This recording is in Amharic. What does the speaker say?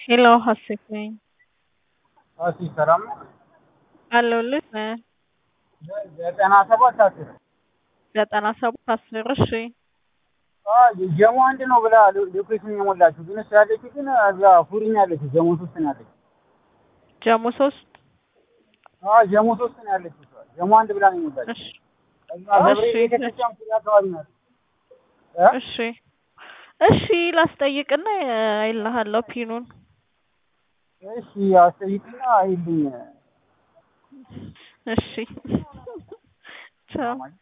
ሄሎ ሀሴት ነኝ እሺ ሰላም ነው። አለሁልህ ነ ዘጠና ሰባት አስር ዘጠና ሰባት አስር እሺ ጀሞ አንድ ነው ብላ ሎኬሽን የሞላችሁ ግን እሱ ያለችው ግን እዛ ፉሪኝ ያለችው ጀሞ ሶስት ነው ያለችው። ጀሞ ሶስት አዎ ጀሞ ሶስት ነው ያለችው። እሷ ጀሞ አንድ ብላ ነው የሞላችው። እሺ እዛ ገብርኤል እሺ። ቤተክርስቲያን ዙሪያ አካባቢ ናት። እ? እሺ እሺ ላስጠይቅና አይልሃለሁ ፒኑን እሺ አስጠይቅና አይልኝ እሺ ቻው